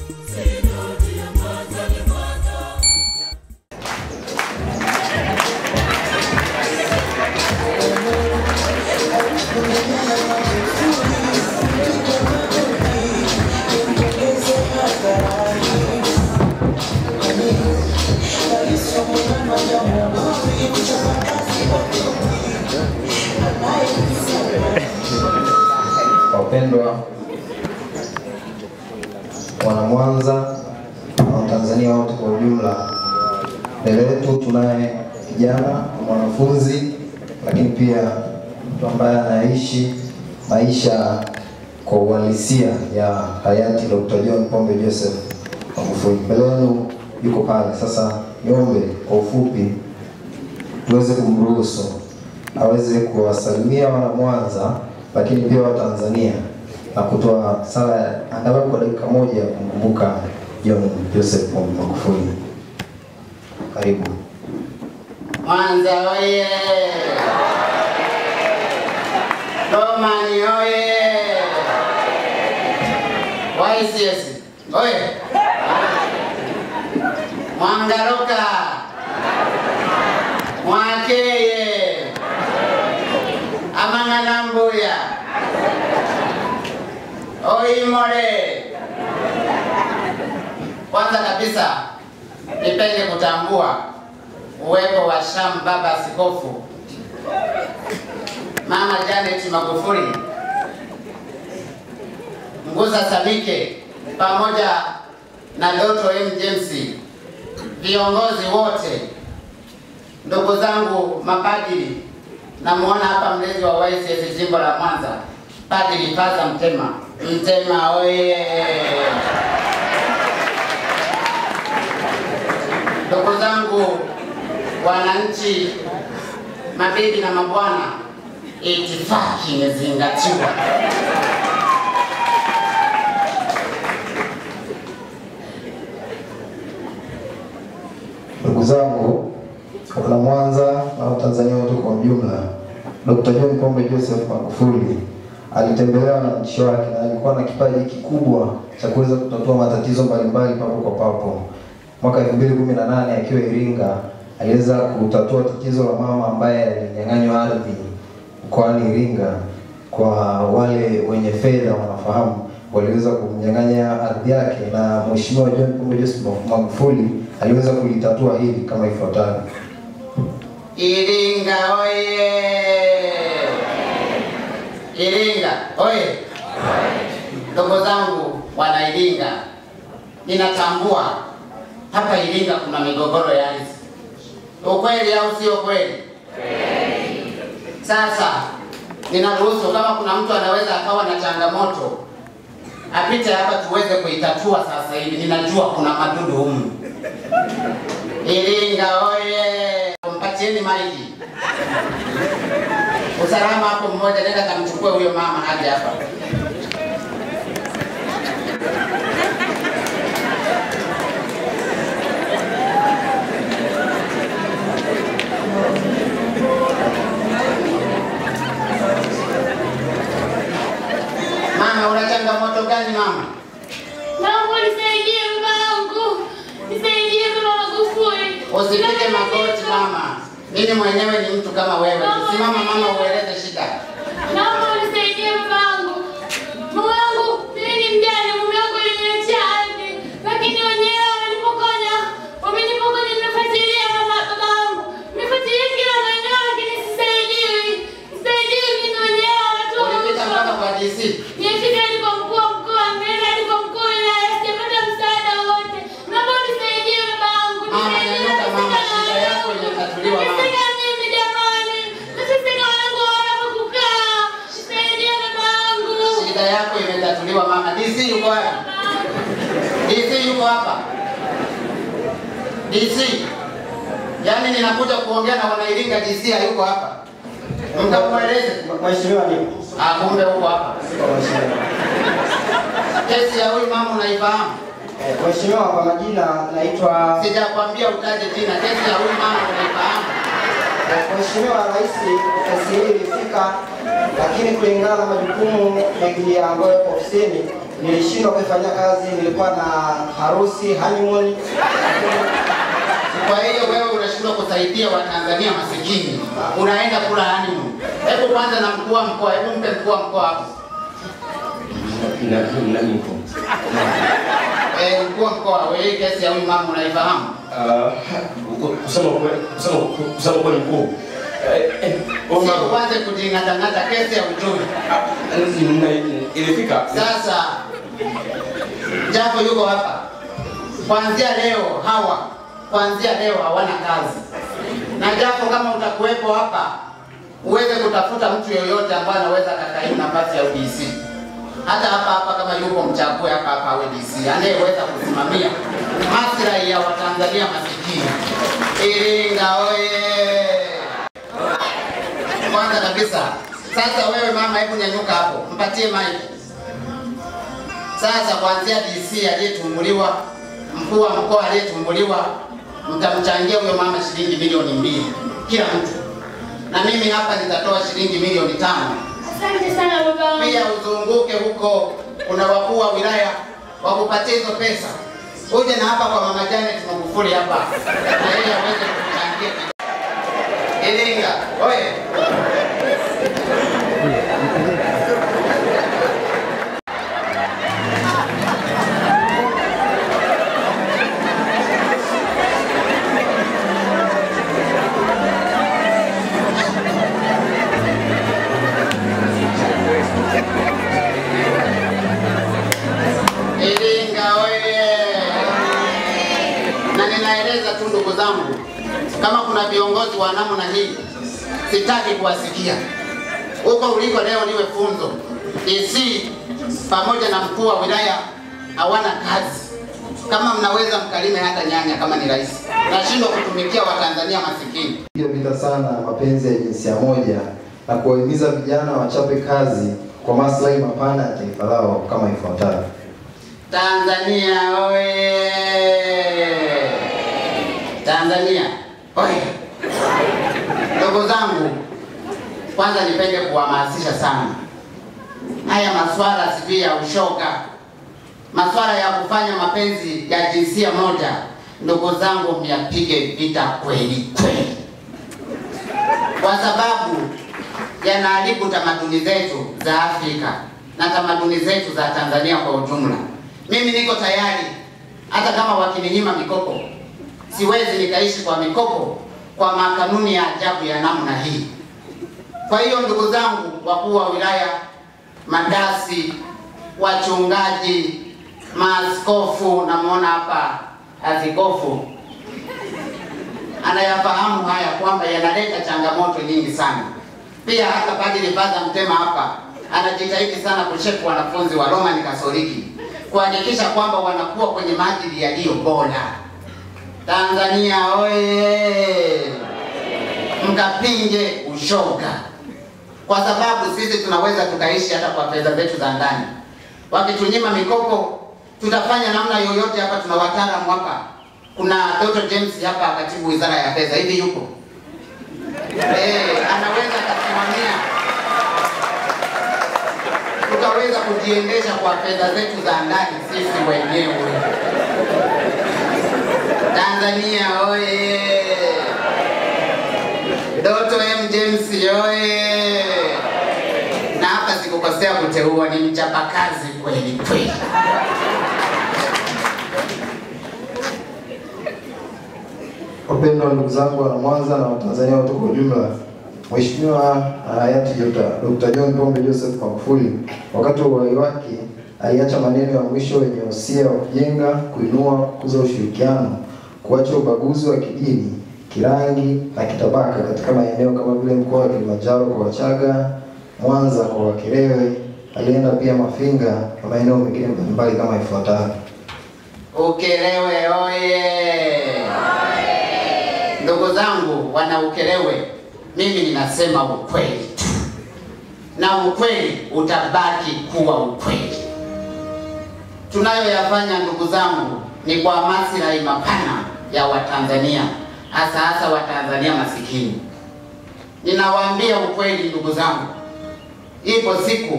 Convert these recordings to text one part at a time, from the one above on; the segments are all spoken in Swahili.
Wapendwa wana Mwanza na Watanzania wote kwa ujumla, mbele yetu tunaye kijana mwanafunzi, lakini pia mtu ambaye anaishi maisha kwa uhalisia ya hayati Dr. John Pombe Joseph Magufuli. Mbele yenu yuko pale. Sasa niombe kwa ufupi tuweze kumruhusu aweze kuwasalimia wana Mwanza, lakini pia Watanzania na kutoa sala ya angalau kwa dakika moja ya kumkumbuka John Joseph Pombe Magufuli. Karibu. Mwanza oye! Romani oye! YCS oye! Mwangaroka Mwakeye Amang'anambuya Oimore. Kwanza kabisa nipende kutambua uwepo wa Sham Baba Askofu Mama Janet Magufuli, Nguza Samike pamoja na Doto M James, viongozi wote, ndugu zangu mapadiri, namuona hapa mlezi wa YCS jimbo la Mwanza, Padri Paza Mtema. Mtema oye! Ndugu zangu wananchi, mabibi na mabwana, itifaki imezingatiwa. Ndugu zangu wana Mwanza na Watanzania wote kwa ujumla, Dr. John Pombe Joseph Magufuli alitembelewa na nchi wake na alikuwa na kipaji kikubwa cha kuweza kutatua matatizo mbalimbali papo kwa papo. Mwaka 2018 akiwa Iringa aliweza kutatua tatizo la mama ambaye alinyang'anywa ardhi mkoani Iringa. Kwa wale wenye fedha wanafahamu, waliweza kumnyang'anya ardhi yake, na Mheshimiwa John Pombe Joseph Magufuli aliweza kulitatua hili kama ifuatavyo. Iringa oye! Iringa oye! Ndugu zangu wana Iringa, ninatambua hapa Iringa kuna migogoro ya ardhi, ukweli au sio kweli? Sasa ninaruhusu kama kuna mtu anaweza akawa na changamoto apite hapa tuweze kuitatua sasa hivi. Ninajua kuna madudu humu. Iringa oye! Mpatieni maiki. Usalama hapo mmoja, nenda kamchukue huyo mama hadi hapa. Mama, una changamoto gani mama? Naomba nisaidie babangu. Nisaidie baba Magufuli. Usipige magoti mama, mimi mwenyewe ni mtu kama wewe. Simama mama, ueleze shida. Naomba unisaidie babangu. Mume wangu, mimi ni mjane, mume wangu aliniachia ardhi. Lakini wenyewe wamenipokonya. Wamenipokonya nimefuatilia mama babangu. Nimefuatilia kila maeneo lakini sisaidiwi. Sisaidiwi mimi wenyewe wanatuma Ulipita mpaka kwa DC. Nimefika hadi kwa mkuu wa mkoa, nimeenda hadi kwa mkuu wa wilaya, sijapata msaada wowote. Naomba unisaidie babangu. Mama, Nisaidie, nyanyuka mama, nateseka na shida yako wanangu. imetatuliwa mama. Nateseka mimi jamani. Nateseka wanangu hawana pa kukaa. Nisaidie babangu. Shida yako imetatuliwa mama. DC yuko wapi? DC yuko hapa. DC. Yaani ninakuja kuongea na wanairinga DC hayuko hapa. Mkamweleze. Mheshimiwa ni Ah, kumbe huko hapa. Kesi ya huyu mama unaifahamu? eh, Mheshimiwa, kwa majina naitwa Sijakwambia utaje jina. Kesi ya huyu mama unaifahamu? eh, Mheshimiwa Rais, kesi hii ilifika, lakini kulingana na majukumu mengi ambayo yapo ofisini nilishindwa kuifanyia kazi, nilikuwa na harusi honeymoon. Kwa hiyo wewe unashindwa kusaidia Watanzania masikini, unaenda kula honeymoon. Hebu kwanza na mkuu wa mkoa, hebu mpe mkuu wa mkoa hapo. Na na nipo. Eh, mkuu wa mkoa, wewe hii kesi ya huyu mama unaifahamu? Ah, kusema kweli, kusema kusema kweli mkuu. Eh, eh, huyu Sio mama- kwanza kujingatangata kesi ya uchumi. Na- ilifika Sasa Jafo yuko hapa, kuanzia leo hawa, kuanzia leo hawana kazi. Na Jafo, kama utakuwepo hapa, uweze kutafuta mtu yoyote ambaye anaweza akakaimu nafasi ya UDC. Hata hapa hapa kama yuko mchague hapa hapa awe DC anayeweza kusimamia maslahi ya Watanzania masikini. Iringa oye! Kwanza kabisa, sasa wewe mama, hebu nyanyuka hapo, mpatie mic. Sasa kuanzia DC aliyetumbuliwa, mkuu wa mkoa aliyetumbuliwa, mtamchangia huyo mama shilingi milioni mbili kila mtu, na mimi hapa nitatoa shilingi milioni tano. Asante sana baba wangu. Pia uzunguke huko, kuna wakuu wa wilaya wakupatie hizo pesa, uje na hapa kwa mama Janet Magufuli hapa na yeye aweze kuchangia. Iringa oye! Iringa oye! Na ninaeleza tu ndugu zangu, kama kuna viongozi wa namna hii, sitaki kuwasikia huko uliko leo. Niwe funzo, DC pamoja na mkuu wa wilaya hawana kazi. Kama mnaweza mkalime hata nyanya kama ni rahisi. Nashindwa kutumikia Watanzania masikini. Piga vita sana mapenzi ya jinsia moja na kuwahimiza vijana wachape kazi kwa maslahi mapana ya taifa lao kama ifuatavyo. Tanzania oye! Tanzania oye! Ndugu zangu, kwanza nipende kuhamasisha sana haya maswala sijui ya ushoga, maswala ya kufanya mapenzi ya jinsia moja. Ndugu zangu, myapige vita kweli kweli, kwa sababu yanaharibu tamaduni zetu za Afrika na tamaduni zetu za Tanzania kwa ujumla. Mimi niko tayari, hata kama wakininyima mikopo, siwezi nikaishi kwa mikopo kwa makanuni ya ajabu ya namna hii. Kwa hiyo ndugu zangu, wakuu wa wilaya, madasi, wachungaji, maaskofu, namwona hapa askofu anayafahamu haya kwamba yanaleta changamoto nyingi sana. Pia hata Padri Father Mtema hapa anajitahidi sana kushepu wanafunzi wa Roman Katoliki kuhakikisha kwamba wanakuwa kwenye maadili yaliyo bora. Tanzania oye! Mkapinge ushoga, kwa sababu sisi tunaweza tukaishi hata kwa fedha zetu za ndani. Wakitunyima mikopo, tutafanya namna yoyote. Hapa tuna wataalamu hapa. Kuna Dr. James hapa, katibu wizara ya fedha, hivi yupo eh, anaweza akasimamia tukaweza kujiendesha kwa fedha zetu za ndani sisi wenyewe. Tanzania oye! Doto M James oye! Na hapa sikukosea kuteua, ni mchapakazi kweli kweli. Wapendwa ndugu zangu wana Mwanza na Watanzania wote kwa ujumla, Mheshimiwa hayati Dr. John Pombe Joseph Magufuli wakati wa uhai wake aliacha maneno ya mwisho yenye wosia wa kujenga, kuinua, kukuza ushirikiano, kuacha ubaguzi wa kidini, kirangi na kitabaka katika maeneo kama vile mkoa wa Kilimanjaro kwa Wachaga, Mwanza kwa Wakerewe. Alienda pia Mafinga na maeneo mengine mbalimbali kama ifuatavyo. Ukelewe oye! Ndugu zangu wana Ukelewe, mimi ninasema ukweli tu, na ukweli utabaki kuwa ukweli. Tunayoyafanya ndugu zangu ni kwa maslahi mapana ya Watanzania, hasa hasa Watanzania masikini. Ninawaambia ukweli ndugu zangu, ipo siku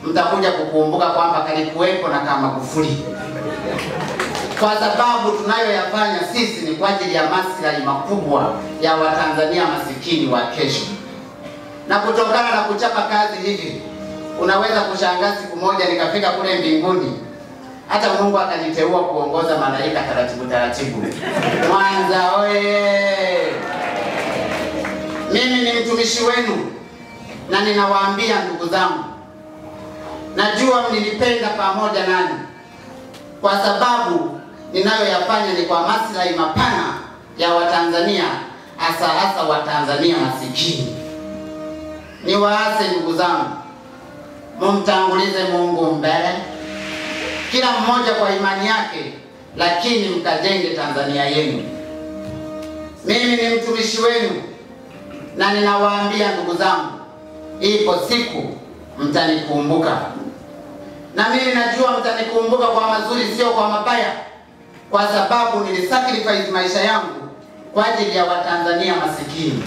mtakuja kukumbuka kwamba kalikuwepo na kama Magufuli, kwa sababu tunayoyafanya sisi ni kwa ajili ya maslahi makubwa ya Watanzania masikini wa kesho. Na kutokana na kuchapa kazi hivi, unaweza kushangaa siku moja nikafika kule mbinguni, hata Mungu akaniteua kuongoza malaika taratibu taratibu. Mwanza oye! Mimi ni mtumishi wenu na ninawaambia ndugu zangu, najua mlinipenda pamoja nani, kwa sababu ninayoyafanya ni kwa maslahi mapana ya Watanzania, hasa hasa Watanzania masikini. Niwaase ndugu zangu, mumtangulize Mungu mbele, kila mmoja kwa imani yake, lakini mkajenge Tanzania yenu. Mimi ni mtumishi wenu na ninawaambia ndugu zangu, ipo siku mtanikumbuka, na mimi najua mtanikumbuka kwa mazuri, sio kwa mabaya, kwa sababu nilisacrifice maisha yangu kwa ajili ya Watanzania masikini.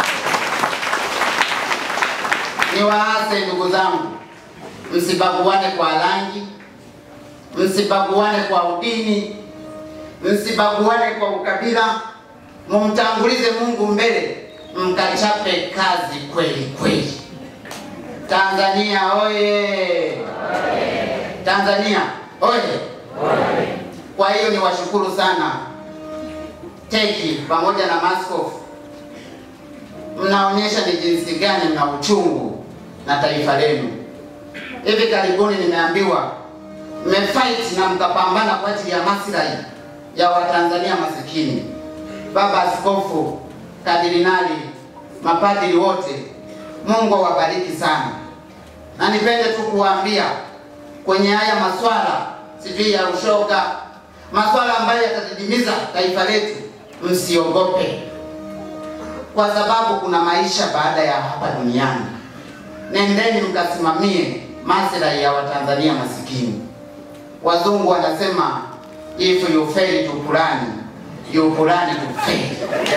Niwaase ndugu zangu, msibaguane kwa rangi, msibaguane kwa udini, msibaguane kwa ukabila, mumtangulize Mungu mbele, mkachape kazi kweli kweli. Tanzania oye! Tanzania oye! Kwa hiyo niwashukuru sana teki pamoja na maskofu, mnaonyesha ni jinsi gani mna uchungu na taifa lenu. Hivi karibuni nimeambiwa mmefight na mkapambana kwa ajili ya maslahi ya Watanzania masikini. Baba Askofu, kardinali, mapadri wote, Mungu awabariki sana, na nipende tu kuwaambia kwenye haya maswala sijui ya ushoga, maswala ambayo yatadidimiza taifa letu, msiogope, kwa sababu kuna maisha baada ya hapa duniani. Nendeni mkasimamie maslahi ya Watanzania masikini. Wazungu wanasema if you fail to plan you plan to fail.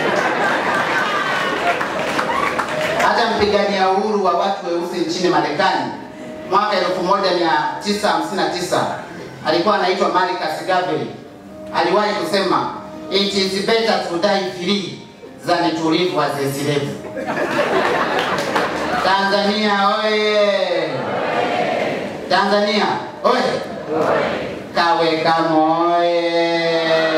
Hata mpigania uhuru wa watu weusi nchini Marekani mwaka 1959 alikuwa anaitwa Marcus Garvey aliwahi kusema it is better to die free than to live as a slave. Tanzania oye! Tanzania oye! Kawekamo oye!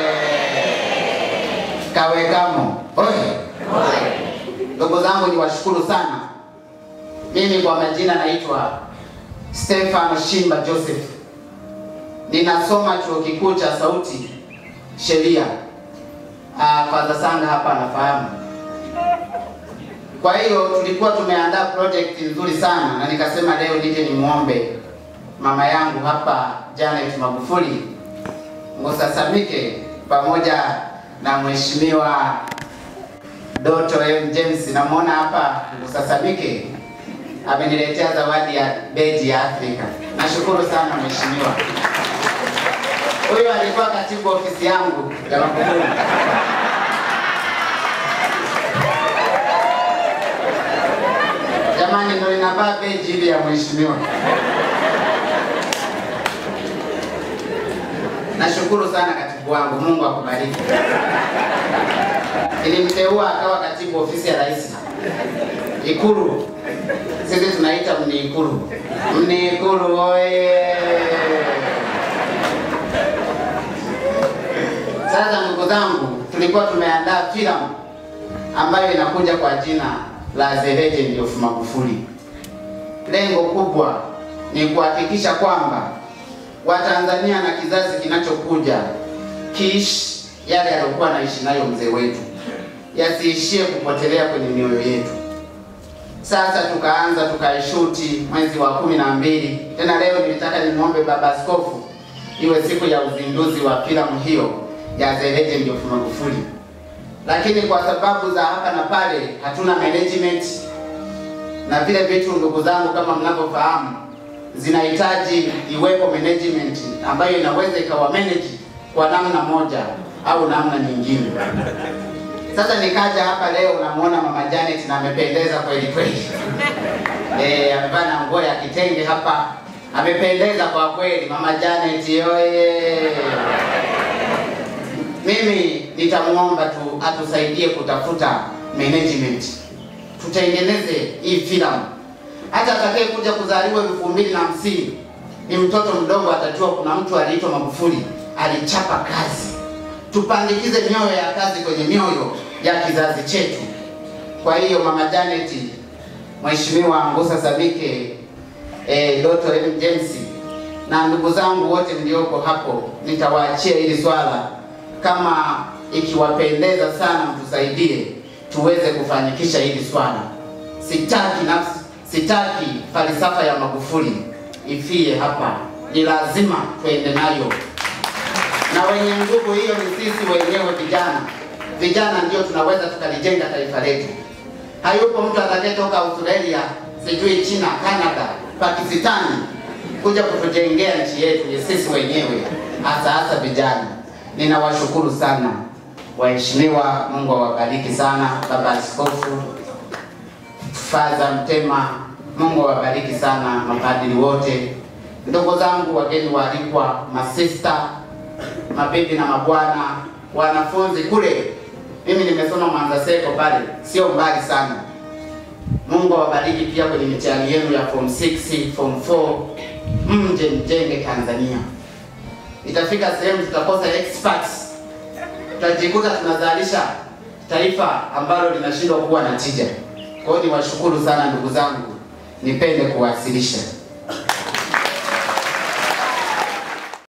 Kawekamo oye! Ndugu zangu niwashukuru sana. Mimi kwa majina naitwa Stefano Shimba Joseph, ninasoma chuo kikuu cha Sauti sheria. Ah, Father Sanga hapa anafahamu. Kwa hiyo tulikuwa tumeandaa project nzuri sana, na nikasema leo nije nimwombe mama yangu hapa Janet Magufuli Ngusasamike pamoja na mheshimiwa Doto M James, namwona hapa Ngusasamike ameniletea zawadi ya beji ya Afrika. Nashukuru sana mheshimiwa. Huyu alikuwa katibu ofisi yangu ya Magufuli. Jamani, ndo inavaa beji ile ya mheshimiwa. Nashukuru sana katibu wangu, Mungu akubariki. Ilimteua akawa katibu ofisi ya rais Ikulu. Sisi tunaita mniikulu. Mniikulu oye! Sasa ndugu zangu, tulikuwa tumeandaa filamu ambayo inakuja kwa jina la The Legend of Magufuli. Lengo kubwa ni kuhakikisha kwamba Watanzania na kizazi kinachokuja kiishi yale aliyokuwa anaishi nayo mzee wetu, yasiishie kupotelea kwenye mioyo yetu. Sasa tukaanza tukaishuti mwezi wa kumi na mbili. Tena leo nilitaka nimwombe baba askofu iwe siku ya uzinduzi wa filamu hiyo ya The Legend of Magufuli, lakini kwa sababu za hapa na pale hatuna management na vile vitu, ndugu zangu, kama mnavyofahamu, zinahitaji iwepo management ambayo inaweza ikawa manage kwa namna moja au namna nyingine. Sasa nikaja hapa leo, namuona mama Janet na amependeza kweli kweli. Eh, amevaa na nguo ya kitenge hapa Amependeza kwa kweli, mama Janet oye! Mimi nitamuomba tu atusaidie kutafuta management, tutengeneze hii filamu. Hata atakaye kuja kuzaliwa elfu mbili na hamsini ni mtoto mdogo, atajua kuna mtu aliitwa Magufuli alichapa kazi. Tupandikize mioyo ya kazi kwenye mioyo ya kizazi chetu. Kwa hiyo mama Janet, Mheshimiwa Ngusa Sabike, eh, Doto M James na ndugu zangu wote mlioko hapo, nitawaachia hili swala kama ikiwapendeza sana, mtusaidie tuweze kufanikisha hili swala. Sitaki nafsi, sitaki falsafa ya Magufuli ifie hapa, ni lazima tuende nayo, na wenye nguvu hiyo ni sisi wenyewe vijana. Vijana ndio tunaweza tukalijenga taifa letu. Hayupo mtu atakayetoka Australia, sijui China, Canada, Pakistani kuja kutujengea nchi yetu, ni sisi wenyewe, hasa hasa vijana. Ninawashukuru sana waheshimiwa, Mungu awabariki sana. Baba Askofu Faza Mtema, Mungu awabariki sana, mapadri wote, ndugu zangu, wageni waalikwa, masista, mabibi na mabwana, wanafunzi kule. Mimi nimesoma Mwanza Seko pale, sio mbali sana. Mungu awabariki pia kwenye mitihani yenu ya form 6, form 4, mje mjenge Tanzania. Itafika sehemu tutakosa experts, tutajikuta tunazalisha taifa ambalo linashindwa kuwa na tija. Kwa hiyo niwashukuru sana ndugu zangu, nipende kuwasilisha